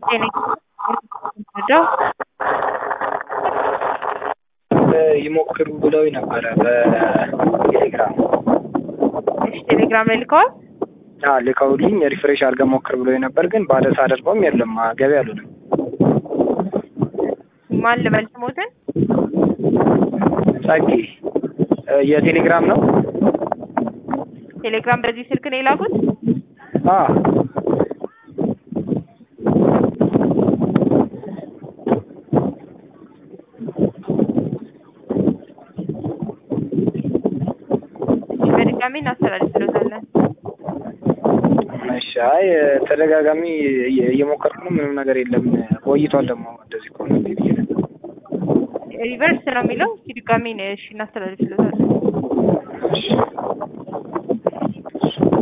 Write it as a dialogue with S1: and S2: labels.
S1: ይሞክሩ ብለው ነበረ በቴሌግራም
S2: እሺ፣ ቴሌግራም ላይ ልከዋል።
S1: አዎ ልከውልኝ ሪፍሬሽ አድርገህ ሞክር ብለው ነበር፣ ግን ባለ ሳደርገውም የለም ገቢ አሉንም።
S2: ማን ልበል ስሞትን?
S1: ጸጌ የቴሌግራም ነው።
S2: ቴሌግራም በዚህ ስልክ ነው የላኩት።
S1: አዎ
S2: በድጋሚ እናስተላልፍሎታለን።
S1: እሺ። አይ ተደጋጋሚ እየሞከርኩ ነው፣ ምንም ነገር የለም። ቆይቷል ደግሞ እንደዚህ ከሆነ ብዬ ነበር።
S2: ሪቨርስ ነው የሚለው። እስኪ ድጋሚ እሺ እናስተላልፍሎታለን።
S1: እሺ